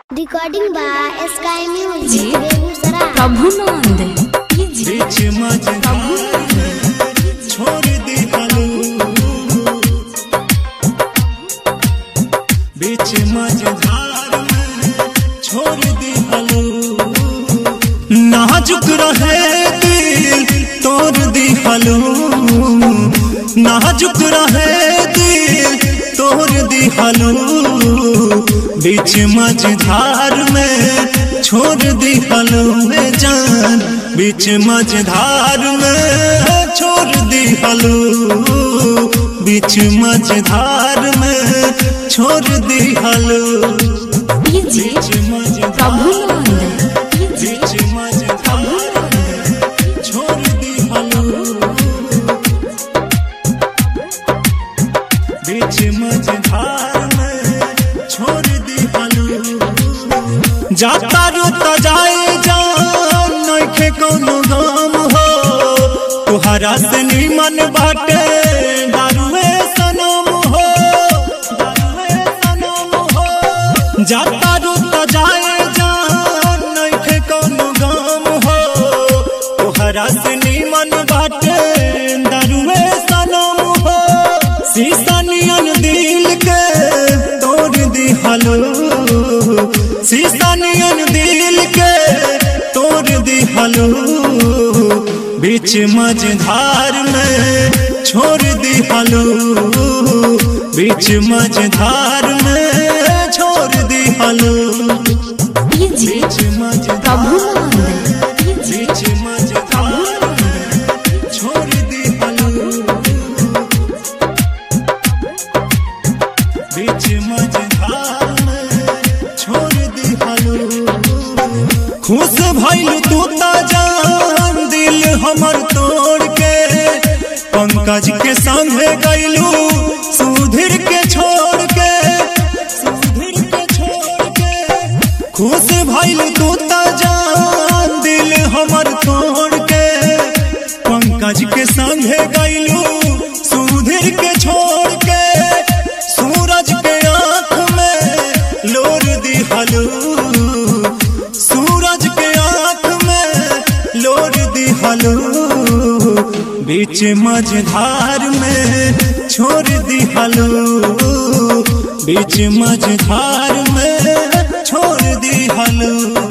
Recording by sky जी। Music Begusarai प्रभुनंद बीच मझधार छोड़ दी हलू बीच मझधार में छोड़ दी हलू नाजुक रहे दिल तोड़ दी हलू नाजुक रहे दिल तोड़ दी हलू बीच मझधार में छोड़ दी हलू में जान बीच मझधार में छोड़ दी हलू बीच मझधार में छोड़ दी हलू जी बीच मझधार प्रभुनंद बीच मझधार में छोड़ दी हलू बीच मझधार में छोड़ दी हलू जाता रुता जाए जान नइखे कोनो गम हो तुहरा से निमन बाटे दारुए सनम हो दारुए सनम हो जाता रुता जाए जान नइखे कोनो गम हो तुहरा से निमन बाटे दारुए सनम हो शीशा नियन दिल के तोड़ दी हलो शीशा नियन दिल के तोड़ दी हलो बीच मझधार में छोड़ दी हलो बीच मझधार में छोड़ दी हलो जी बीच मझधार प्रभुनंद बीच मझधार में छोड़ दी हलो बीच मझधार में छोड़ दी हलो खुश भइल तू ता जान दिल हमर तोड़ के पंकज के संगे गइलू सुधीर के छोड़ के सुधीर के छोड़ के खुश भइल तू ता जान दिल हमर तोड़ के पंकज के संगे गइलू सुधीर के छोड़ के सूरज के आंख में लोर दी हलू सूरज के आंख में लोर दी हलू बीच मझधार में छोड़ दी हलू बीच मझधार में छोड़ दी हलू